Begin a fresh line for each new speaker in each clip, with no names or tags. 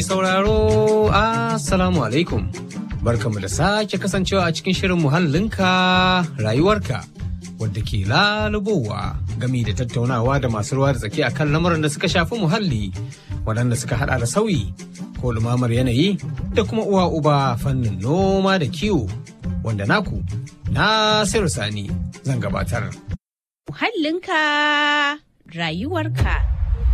Sauraro, Assalamu alaikum. Barkamu da sake kasancewa a cikin shirin muhallinka rayuwarka wadda ke lalubowa gami da tattaunawa da masu ruwa da tsaki akan lamuran da suka shafi muhalli waɗanda suka hada da sauyi ko lumamar yanayi da kuma uwa uba fannin noma da kiwo wanda naku Nasiru Sani zan gabatar.
Muhallinka rayuwarka.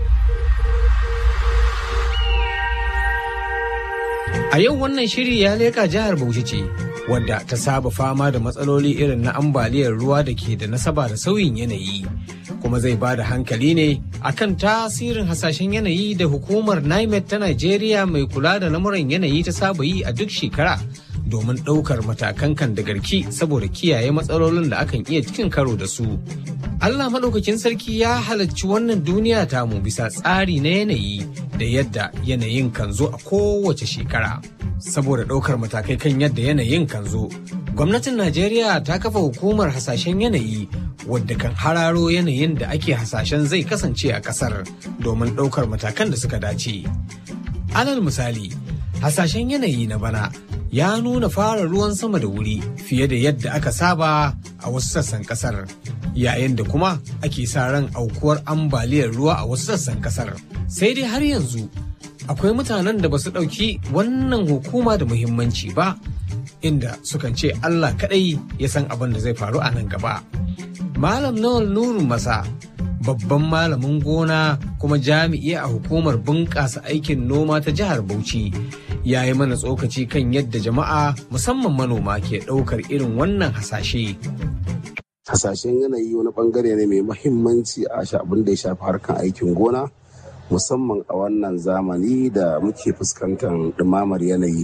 A yau wannan shiri ya leƙa jihar Bauchi ce, wadda ta saba fama da matsaloli irin na ambaliyar ruwa da ke da nasaba da sauyin yanayi. Kuma zai ba da hankali ne akan tasirin hasashen yanayi da hukumar NIMET ta Najeriya mai kula da lamuran yanayi ta saba yi a duk shekara domin ɗaukar matakan kan da garki saboda kiyaye matsalolin da akan iya cikin karo da su. Allah maɗaukakin sarki ya halarci wannan duniya tamu bisa tsari na yanayi da yadda yanayin kan zo a kowace shekara. Saboda ɗaukar matakai kan yadda yanayin kan zo, gwamnatin Najeriya ta kafa hukumar hasashen yanayi wadda kan hararo yanayin da ake hasashen zai kasance a ƙasar domin ɗaukar matakan da suka dace. Alal misali, hasashen yanayi na bana ya nuna fara ruwan sama da wuri fiye da yadda aka saba a wasu sassan kasar yayin da kuma ake sa ran aukuwar ambaliyar ruwa a wasu sassan kasar sai dai har yanzu akwai mutanen da ba su ɗauki wannan hukuma da muhimmanci ba inda sukan ce allah kaɗai ya san abin da zai faru a nan gaba malam nawal nurun masa babban malamin gona kuma jami'i a hukumar bunƙasa aikin noma ta jihar Bauchi ya yi mana tsokaci kan yadda jama'a musamman manoma ke ɗaukar irin wannan hasashe.
Hasashen yanayi wani bangare ne mai mahimmanci a abin da ya shafi harkar aikin gona musamman a wannan zamani da muke fuskantar ɗumamar yanayi.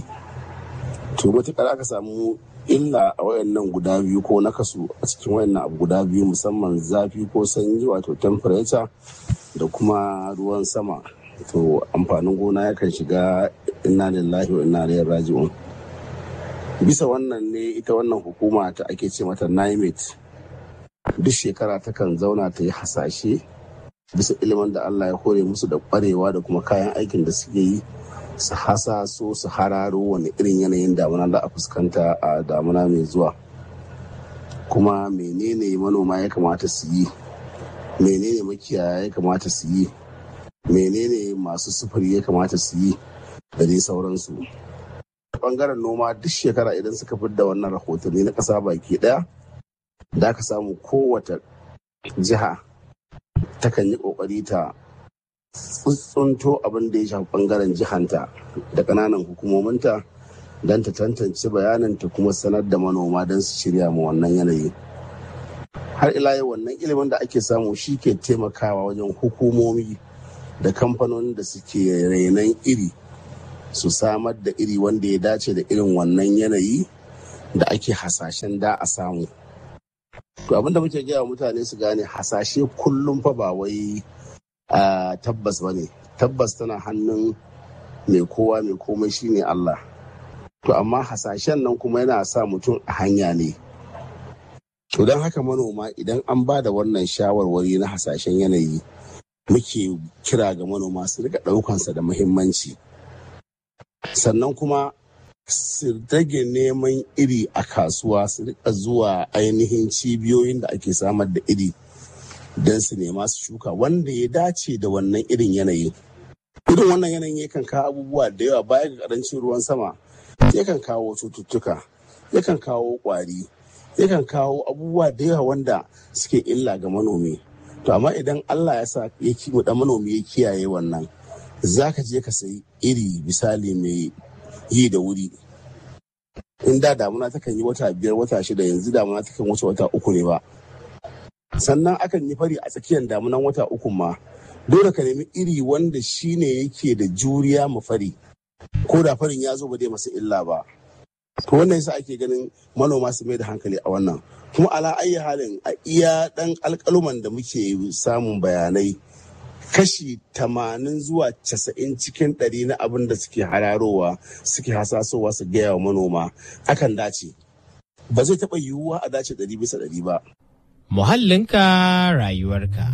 To matuƙar aka samu illa a wayannan guda biyu ko nakasu a cikin wayannan abu guda biyu musamman zafi ko sanyi wato temperature da kuma ruwan sama to amfanin gona yakan shiga inna lillahi wa inna ilaihi raji'un bisa wannan ne ita wannan hukuma ta ake ce mata NIMET duk shekara takan zauna ta yi hasashe bisa ilimin da Allah ya hore musu da kwarewa da kuma kayan aikin da suke yi su hasaso su hararo wani irin yanayin damuna za a fuskanta a damuna mai zuwa kuma menene manoma ya kamata su yi menene makiyaya ya kamata su yi menene masu sufuri ya kamata su yi da dai sauransu bangaren noma duk shekara idan suka da wannan rahotanni na ƙasa baki ɗaya da aka samu kowace jiha takan yi ƙoƙari ta tsuntsunto abin da ya shafi bangaren jihanta da ƙananan hukumominta don ta tantance bayanin ta kuma sanar da manoma don su shirya ma wannan yanayi har ila yau wannan ilimin da ake samu shi ke taimakawa wajen hukumomi da kamfanonin da suke renon iri su samar da iri wanda ya dace da irin wannan yanayi da ake hasashen da a samu to abinda muke gaya mutane su gane hasashe kullum fa ba wai Uh, tabbas ba ne tabbas tana hannun mai kowa mai komai shine Allah to amma hasashen nan kuma yana sa mutum a hanya ne to don haka manoma idan an ba da wannan shawarwari na hasashen yanayi muke kira ga manoma su rika ɗaukansa da muhimmanci sannan kuma su rage neman iri a kasuwa su rika zuwa ainihin cibiyoyin da ake samar da iri don su nema su shuka wanda ya dace da wannan irin yanayi. Irin wannan yanayin yakan kawo abubuwa da yawa baya ga karancin ruwan sama, yakan kawo cututtuka, yakan kawo kwari, yakan kawo abubuwa da yawa wanda suke illa ga manomi. To amma idan Allah ya sa ya da manomi ya kiyaye wannan, za ka je ka sayi iri misali mai yi da wuri. In da damuna takan yi wata biyar wata shida yanzu damuna takan wuce wata uku ne ba. sannan akan yi fari a tsakiyar damunan wata uku ma dole ka nemi iri wanda shine yake da juriya ma fari ko da farin ya zo ba dai masa illa ba to wannan yasa ake ganin manoma su mai da hankali a wannan kuma ala ayi halin a iya dan alkaluman da muke samun bayanai kashi tamanin zuwa casa'in cikin ɗari na abin da suke hararowa suke hasasowa su gaya wa manoma akan dace ba zai taɓa yiwuwa a dace ɗari bisa ɗari ba
Muhallinka rayuwarka.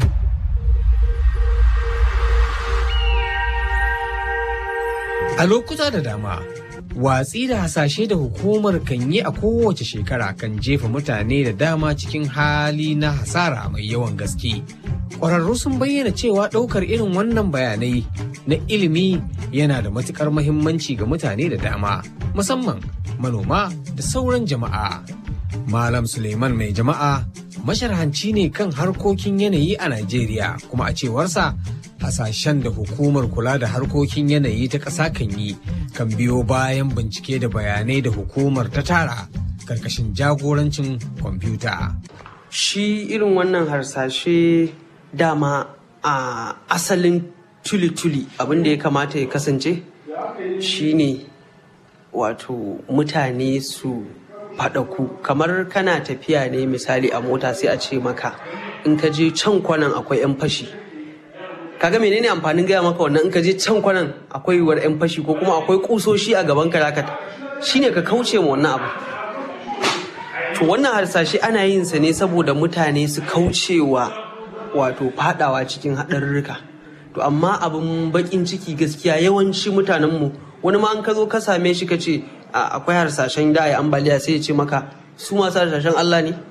A lokuta da dama, watsi da hasashe da hukumar kan yi a kowace shekara kan jefa mutane da dama cikin hali na hasara mai yawan gaske. Ƙwararru sun bayyana cewa ɗaukar irin wannan bayanai na ilimi yana da matuƙar mahimmanci ga mutane da dama, musamman manoma da sauran jama'a. Malam Suleiman mai jama'a masharhanci ne kan harkokin yanayi a Najeriya kuma a cewarsa hasashen da hukumar kula da harkokin yanayi ta ƙasa kan yi kan biyo bayan bincike da bayanai da hukumar ta tara karkashin jagorancin kwamfuta.
Shi irin wannan harsashe dama a asalin tuli-tuli abin da ya kamata ya kasance shine wato mutane su faɗaku kamar kana tafiya ne misali a mota sai a ce maka in ka je can kwanan akwai 'yan fashi kaga menene amfanin gaya maka wannan in ka je can kwanan akwai yiwuwar 'yan fashi ko kuma akwai kusoshi a gaban ka zaka shine ka kauce ma wannan abu to wannan harsashe ana yin sa ne saboda mutane su kaucewa wato fadawa cikin haɗarurruka to amma abin bakin ciki gaskiya yawanci mutanenmu wani ma an ka zo ka same shi ka ce akwai harsashen da a yi ambaliya sai ya ce maka su masu harsashen Allah ne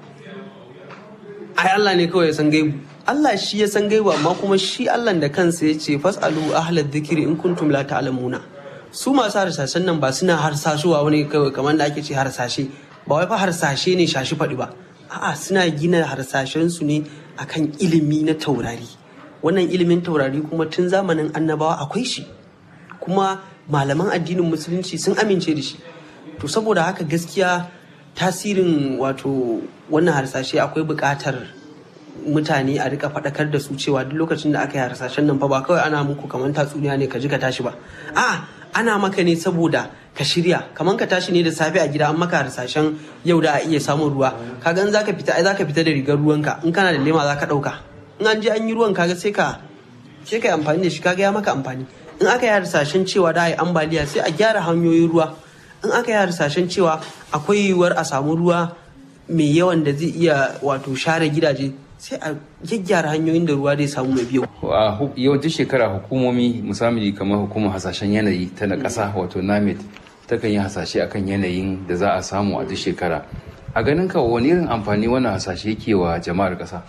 ai Allah ne kawai ya san gaibu Allah shi ya san gaibu amma kuma shi Allah da kansa ya ce fasalu ahlad dhikri in kuntum la ta'lamuna su masu harsashen nan ba suna harsashuwa wani kawai kamar da ake ce harsashe ba wai fa harsashe ne shashi faɗi ba a'a suna gina harsashen su ne akan ilimi na taurari wannan ilimin taurari kuma tun zamanin annabawa akwai shi kuma malaman addinin musulunci sun amince da shi to saboda haka gaskiya tasirin wato wannan harsashe akwai buƙatar mutane a rika faɗakar da su cewa duk lokacin da aka yi harsashen nan fa ba kawai ana muku kamar tatsuniya ne ka ji ka tashi ba a ana maka ne saboda ka shirya kamar ka tashi ne da safe a gida an maka harsashen yau da a iya samun ruwa kaga in zaka fita ai zaka fita da rigar ruwanka in kana da lema zaka ɗauka in an je an yi ruwan kaga sai ka sai ka yi amfani da shi kaga ya maka amfani in aka yi harsashen cewa da a yi ambaliya sai a gyara hanyoyin ruwa in aka yi harsashen cewa akwai yiwuwar a samu ruwa mai yawan da zai iya wato share gidaje sai a gyaggyara hanyoyin da ruwa zai samu mai biyu.
a yawancin shekara hukumomi musamman kamar hukumar hasashen yanayi ta na ƙasa wato namet takan yi hasashe akan yanayin da za a samu a duk shekara a ganin ka wani irin amfani wannan hasashe yake wa jama'ar ƙasa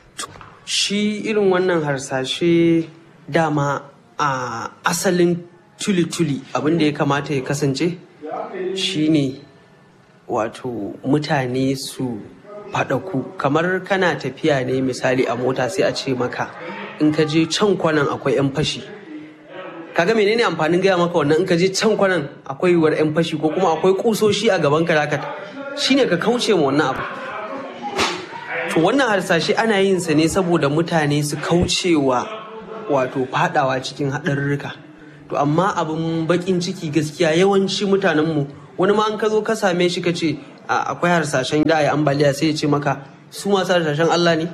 shi irin wannan harsashe dama a asalin tuli-tuli abin da ya kamata ya kasance shine wato mutane su faɗaku kamar kana tafiya ne misali a mota sai a ce maka in ka je can kwanan akwai 'yan fashi kaga menene amfanin gaya maka wannan in ka je can kwanan akwai yiwuwar 'yan fashi ko kuma akwai kusoshi a gaban ka zaka shine ka kauce ma wannan abu to wannan harsashe ana yin sa ne saboda mutane su kaucewa wato fadawa cikin haɗarurruka to amma abin bakin ciki gaskiya yawanci mutanenmu wani ma an ka zo ka same shi ka ce akwai harsashen da a yi ambaliya sai ya ce maka su masu harsashen Allah ne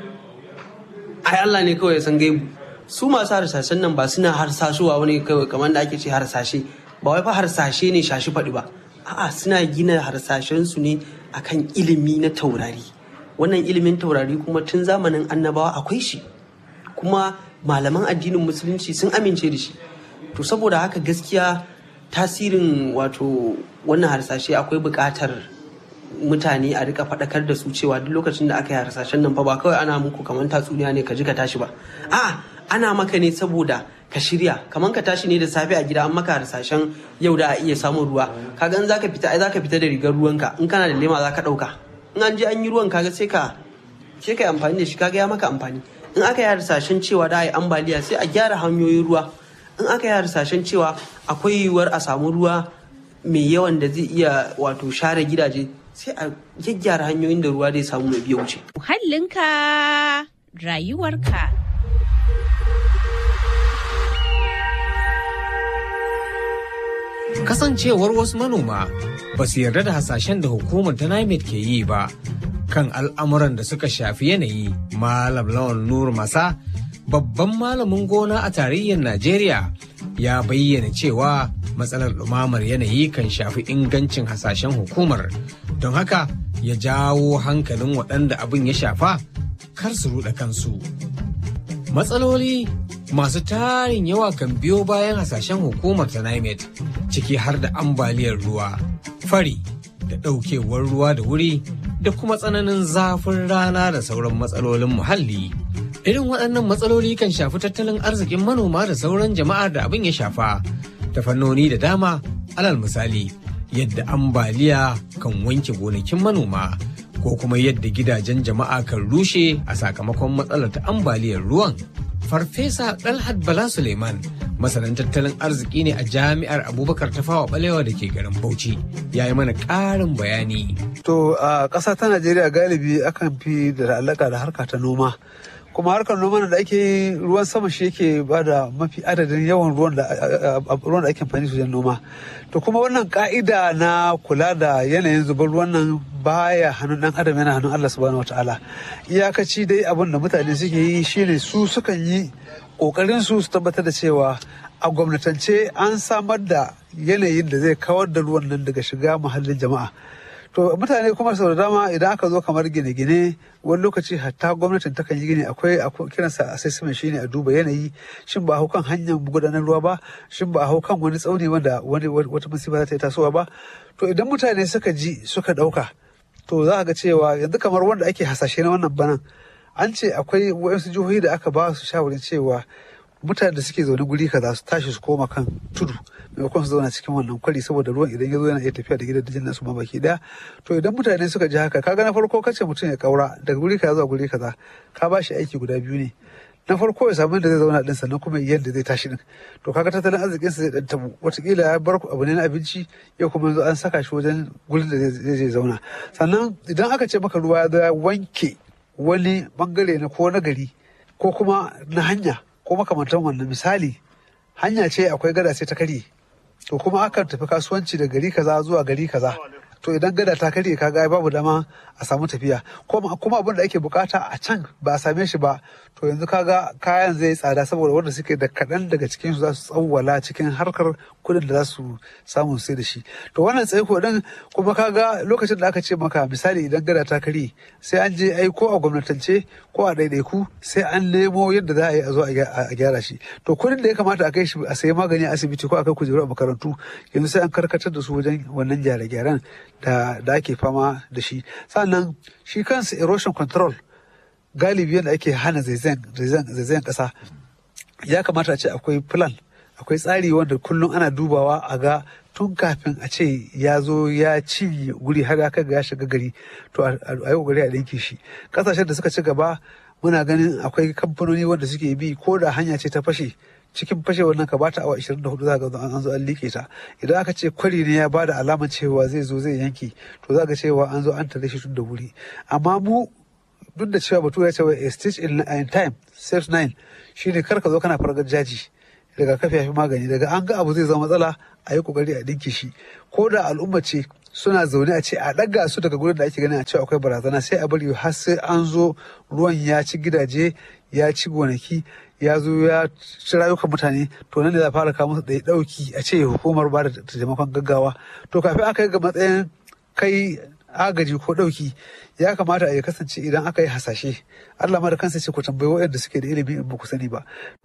ai Allah ne kawai ya san gaibu su masu harsashen nan ba suna harsashuwa wani kawai kamar da ake ce harsashe ba wai fa harsashe ne shashi faɗi ba a'a suna gina harsashen su ne akan ilimi na taurari wannan ilimin taurari kuma tun zamanin annabawa akwai shi kuma malaman addinin musulunci sun amince da shi to saboda haka gaskiya tasirin wato wannan harsashe akwai buƙatar mutane a rika faɗakar da su cewa duk lokacin da aka yi harsashen nan fa ba kawai ana muku kamar tatsuniya ne ka ji ka tashi ba a ana maka ne saboda ka shirya kamar ka tashi ne da safe a gida an maka harsashen yau da a iya samun ruwa kaga in zaka fita ai zaka fita da rigar ruwanka in kana da lema zaka ɗauka in an je an yi ruwan kaga sai ka sai ka yi amfani da shi kaga ya maka amfani in aka yi harsashen cewa da a yi ambaliya sai a gyara hanyoyin ruwa in aka yi harsashen cewa akwai yiwuwar a samu ruwa mai yawan da zai iya wato share gidaje sai a gyaggyara hanyoyin da ruwa zai samu mai biya wuce.
Muhallinka rayuwarka.
Kasancewar wasu manoma ba su yarda da hasashen da hukumar ta NIMET ke yi ba kan al'amuran da suka shafi yanayi Malam Lawan Nur Masa babban malamin gona a tarayyar Najeriya ya bayyana cewa matsalar ɗumamar yanayi kan shafi ingancin hasashen hukumar don haka ya jawo hankalin waɗanda abin ya shafa kar su ruɗa kansu. Matsaloli masu tarin yawa kan biyo bayan hasashen hukumar ta NIMET ciki har da ambaliyar ruwa, fari da ɗaukewar ruwa da wuri da kuma tsananin zafin rana da sauran matsalolin muhalli. Irin waɗannan matsaloli kan shafi tattalin arzikin manoma da sauran jama'ar da abin ya shafa ta fannoni da dama alal misali yadda ambaliya kan wanke gonakin manoma ko kuma yadda gidajen jama'a kan rushe a sakamakon matsalar ta ambaliyar ruwan. Farfesa Dalhat Bala Suleiman masanin tattalin arziki ne a jami'ar Abubakar Tafawa Balewa da ke garin Bauchi ya yi mana ƙarin bayani.
To a ƙasa ta Najeriya galibi akan fi da alaƙa da harka ta noma. kuma harkar noma da ake yi ruwan sama shi yake ba da mafi adadin yawan ruwan da ruwan da ake amfani su noma to kuma wannan ka'ida na kula da yanayin zubar ruwan nan baya hannun dan adam yana hannun Allah subhanahu wataala iyakaci dai abin da mutane suke yi shine su sukan yi kokarin su su tabbatar da cewa a gwamnatance an samar da yanayin da zai kawar da ruwan nan daga shiga muhallin jama'a to mutane kuma sau da dama idan aka zo kamar gine-gine wani lokaci hatta gwamnatin takan yi gini akwai kiransa assessment shine a duba yanayi shin ba a hau kan hanyar gudanar ruwa ba shin ba a hau kan wani tsauni wanda wata musiba za ta yi tasowa ba to idan mutane suka ji suka dauka to za ga cewa yanzu kamar wanda ake hasashe na wannan banan an ce akwai wasu jihohi da aka ba su shawarin cewa mutane da suke zaune guri kaza su tashi su koma kan tudu maimakon su zauna cikin wannan kwari saboda ruwan idan ya zo yana iya tafiya da gidan nasu ma baki daya to idan mutane suka ji haka kaga na farko kace mutum ya kaura daga guri kaza zuwa guri kaza ka ba shi aiki guda biyu ne na farko ya samu inda zai zauna din sannan kuma yadda zai tashi din to kaga tattalin arzikin sa zai dan tabu watakila ya bar abu ne na abinci yau kuma yanzu an saka shi wajen gurin da zai je zauna sannan idan aka ce maka ruwa ya zo ya wanke wani bangare na ko na gari ko kuma na hanya ko makamantan wannan misali hanya ce akwai gada sai ta karye to kuma akan tafi kasuwanci da gari kaza zuwa gari kaza to idan gada ta karye kaga babu dama a samu tafiya kuma abin da ake bukata a can ba a same shi ba to yanzu kaga kayan zai tsada saboda wanda suke da kaɗan daga cikin su za su tsawwala cikin harkar kudin da za su samu sai da shi to wannan tsaiko din kuma kaga lokacin da aka ce maka misali idan gada ta karye sai an je ai ko a gwamnatance ko a ɗaiɗaiku sai an nemo yadda za a yi a zo a gyara shi to kudin da ya kamata a kai shi a sayi magani a asibiti ko a kai kujeru a makarantu yanzu sai an karkatar da su wajen wannan gyare-gyaren da da ake fama da shi sannan shi kansa erosion control galibi yadda ake hana zaizayen kasa ya kamata a ce akwai plan akwai tsari wanda kullum ana dubawa a ga tun kafin a ce ya zo ya ci guri har ya kai ga ya shiga gari to a yi kokari a ɗinke shi ƙasashen da suka ci gaba muna ganin akwai kamfanoni wanda suke bi ko da hanya ce ta fashe cikin fashe wannan ka bata awa 24 za ga an zo an like ta idan aka ce kwari ne ya bada alamar cewa zai zo zai yanke to za ga cewa an zo an tare shi tun da wuri amma mu duk da cewa batu ya ce a stitch in time saves nine shine kar ka zo kana fargar jaji daga kafi ya fi magani daga an ga abu zai zama matsala a yi kokari a dinki shi ko da al'umma ce suna zaune a ce a ɗaga su daga gurin da ake ganin a cewa akwai barazana sai a bari har sai an zo ruwan ya ci gidaje ya ci gonaki ya zo ya ci rayukan mutane to nan ne za a fara kawo musu ɗaya ɗauki a ce hukumar ba da taimakon gaggawa to kafin aka yi ga matsayin kai agaji ko ɗauki ya kamata a ya kasance idan aka yi hasashe Allah ma da kansa ce ku tambayi waɗanda suke da ilimi in ba ku sani ba.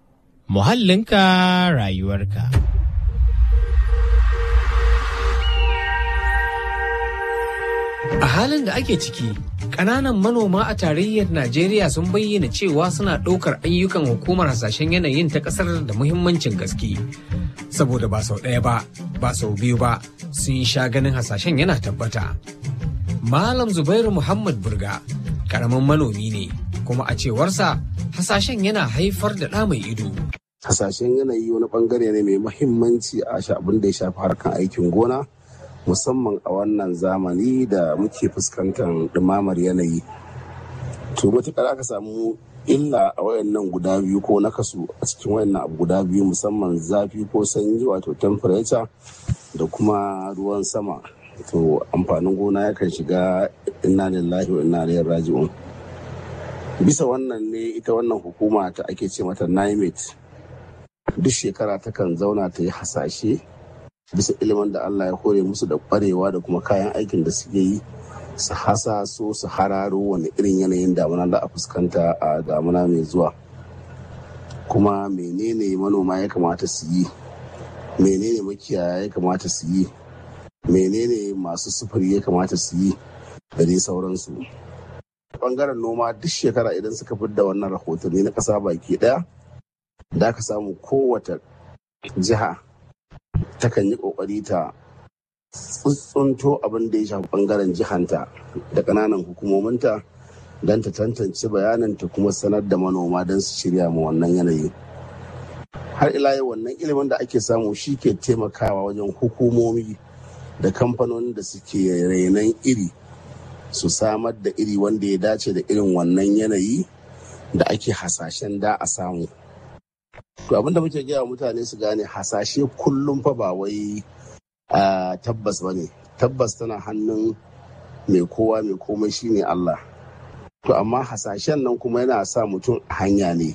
Muhallinka rayuwarka.
A halin da ake ciki, ƙananan manoma a tarayyar Najeriya sun bayyana cewa suna ɗaukar ayyukan hukumar hasashen yanayin ta ƙasar da muhimmancin gaske. Saboda ba sau ɗaya ba, ba sau biyu ba, sun sha ganin hasashen yana tabbata. Malam Zubairu Muhammad Burga, ƙaramin manomi ne, kuma a cewarsa hasashen yana haifar da ɗa mai ido.
Hasashen yanayi wani bangare ne mai muhimmanci a abin da ya shafi harkan aikin gona. musamman a wannan zamani da muke fuskantar ɗumamar yanayi to matuƙar aka samu illa a wayannan guda biyu ko na kasu a cikin wayannan abu guda biyu musamman zafi ko sanyi wato temperature da kuma ruwan sama to amfanin gona yakan shiga inna lillahi wa inna ilaihi raji'un bisa wannan ne ita wannan hukuma ta ake ce mata NIMET duk shekara takan zauna ta yi hasashe bisa ilimin da Allah ya kore musu da kwarewa da kuma kayan aikin da suke yi su hasa so su hararo wani irin yanayin damuna da a fuskanta a damuna mai zuwa kuma menene manoma ya kamata su yi menene makiyaya ya kamata su yi menene masu sufuri ya kamata su yi da dai sauransu bangaren noma duk shekara idan suka da wannan rahotanni na ƙasa baki ɗaya da ka samu kowace jiha takan yi ƙoƙari ta tsuntsunto abin da ya shafi bangaren jihanta da ƙananan hukumominta don ta tantance bayanin ta kuma sanar da manoma don su shirya ma wannan yanayi har ila yau wannan ilimin da ake samu shi ke taimakawa wajen hukumomi da kamfanonin da suke renon iri su samar da iri wanda ya dace da irin wannan yanayi da ake hasashen da a samu to abinda muke gaya mutane su gane hasashe kullum fa ba wai tabbas ba ne tabbas tana hannun mai kowa mai komai shine Allah to amma hasashen nan kuma yana sa mutum a hanya ne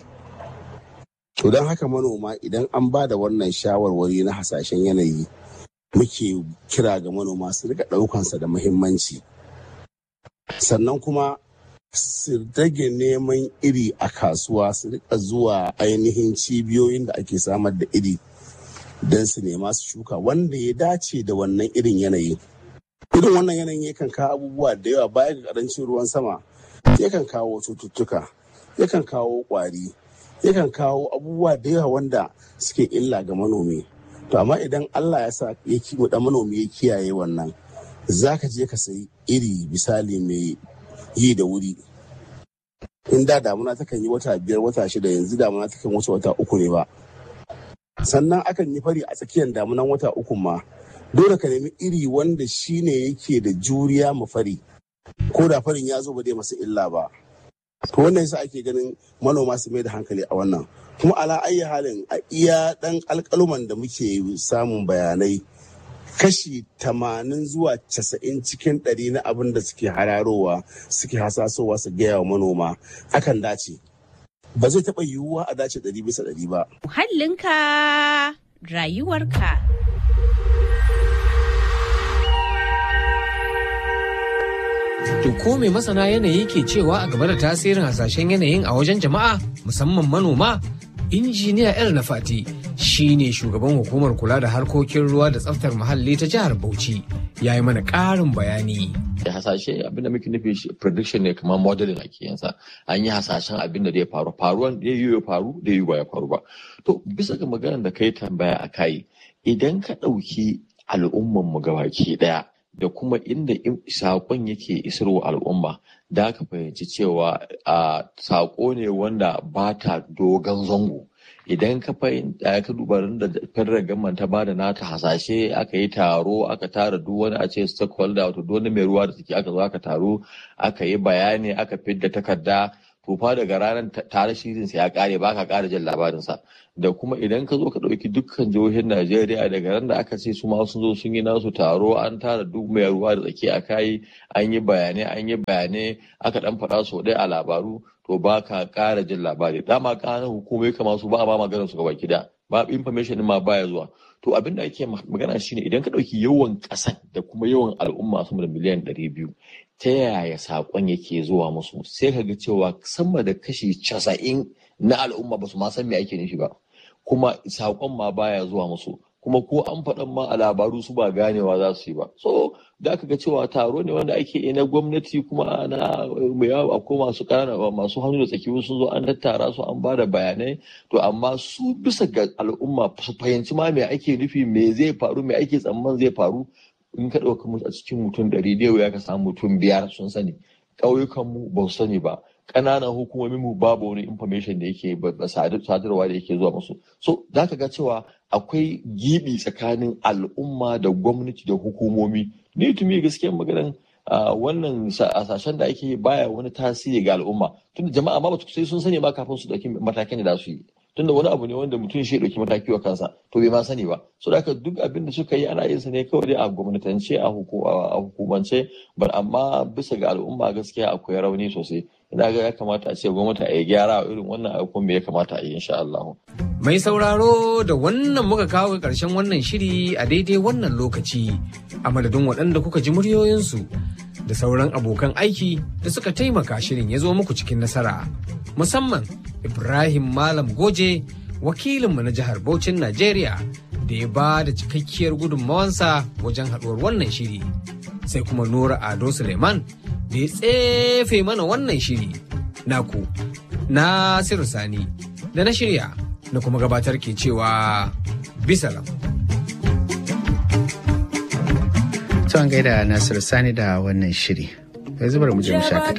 to don haka manoma idan an ba da wannan shawarwari na hasashen yanayi muke kira ga manoma su rika ɗaukansa da muhimmanci sannan kuma su rage neman iri a kasuwa su rika zuwa ainihin cibiyoyin da ake samar da iri don su nema su shuka wanda ya dace da wannan irin yanayi irin wannan yanayin yakan kawo abubuwa da yawa baya ga karancin ruwan sama yakan kawo cututtuka yakan kawo kwari yakan kawo abubuwa da yawa wanda suke illa ga manomi to amma idan allah ya sa ya da manomi ya kiyaye wannan za ka je ka sayi iri misali mai yi da wuri in da damuna takan yi wata biyar wata shida yanzu damuna takan wuce wata uku ne ba sannan akan yi fari a tsakiyar damunan wata uku ma dole ka nemi iri wanda shine yake da juriya ma fari ko da farin ya zo ba dai masa illa ba to wannan yasa ake ganin manoma su mai da hankali a wannan kuma ala ayyi halin a iya dan alkaluman da muke samun bayanai kashi tamanin zuwa casa'in cikin ɗari na abin da suke hararowa suke hasasowa su gaya wa manoma akan dace ba zai taɓa yiwuwa a dace ɗari bisa ɗari ba.
Muhallinka rayuwarka.
To ko mai masana yanayi ke cewa a game da tasirin hasashen yanayin a wajen jama'a musamman manoma? Injiniya El Nafati shi ne shugaban hukumar kula da harkokin ruwa da tsaftar muhalli ta jihar Bauchi ya yi mana ƙarin bayani.
da hasashe abinda muke nufi shi prediction ne kamar modeling ake yansa an yi hasashen abin da zai faru faruwan da yi ya faru da yi ba ya faru ba to bisa ga maganar da kai tambaya a kai idan ka ɗauki al'umman mu gabaki ɗaya da kuma inda saƙon yake isarwa al'umma da ka fahimci cewa a saƙo ne wanda ba ta dogon zango idan ka fahimta ka duba da federal government ta bada nata hasashe aka yi taro aka tara duk wani a ce stakeholder wato duk wani mai ruwa da suke aka zo aka taro aka yi bayani aka fidda takarda to fa daga ranar tare shirin sa ya kare ba ka kara jin labarin sa da kuma idan ka zo ka dauki dukkan jihohin Najeriya daga ran da aka ce su ma sun zo sun yi nasu taro an tara duk mai ruwa da tsaki a kai an yi bayanai an yi bayanai aka dan faɗa sau ɗaya a labaru to ba ka ƙara jin labari dama ƙananan hukumai kamar su ba a ma maganar su gaba gida ba information ma baya zuwa to abin da ake magana shine idan ka ɗauki yawan ƙasan da kuma yawan al'umma sama da miliyan ɗari biyu ta yaya saƙon yake zuwa musu sai ka ga cewa sama da kashi casa'in na al'umma ba su ma san me ake nufi ba kuma saƙon ma baya zuwa musu kuma ko an faɗan ma a labaru su ba ganewa za su yi ba so da aka ga cewa taro ne wanda ake yi na gwamnati kuma na yawa akwai masu ƙanana masu hannu da tsaki sun zo an tattara su an ba da bayanai to amma su bisa ga al'umma su fahimci ma me ake nufi me zai faru me ake tsamman zai faru in ka ɗauka mu a cikin mutum ɗari da ya ka samu mutum biyar sun sani ƙauyukanmu ba su sani ba ƙananan hukumomin mu babu wani information da yake sadarwa da yake zuwa musu so za ka ga cewa akwai gibi tsakanin al'umma da gwamnati da hukumomi ni tumi gaskiyar maganan wannan hasashen da ake baya wani tasiri ga al'umma tunda jama'a ma ba sai sun sani ba kafin su dauki matakin da za su yi tunda wani abu ne wanda mutum shi dauki mataki wa kansa to bai ma sani ba so da haka duk abin da suka yi ana yin sa ne kawai dai a gwamnatance a hukumance bar amma bisa ga al'umma gaskiya akwai rauni sosai ina ga ya kamata a ce gwamnati a yi gyara a irin wannan abubuwan me ya kamata a yi insha Allah.
Mai sauraro da wannan muka kawo ga ƙarshen wannan shiri a daidai wannan lokaci a madadin waɗanda kuka ji muryoyinsu da sauran abokan aiki da suka taimaka shirin ya zo muku cikin nasara. musamman Ibrahim Malam Goje wakilinmu na jihar Bauchin Najeriya da ya ba da cikakkiyar gudunmawansa wajen haɗuwar wannan shiri. Sai kuma Nura Ado Suleiman da ya tsefe mana wannan shiri. Naku, Nasiru Sani, da na shirya na kuma gabatar ke cewa bisalam.
Tuwan gaida Nasiru Sani da wannan shiri. Yanzu bari mu je mu shakata.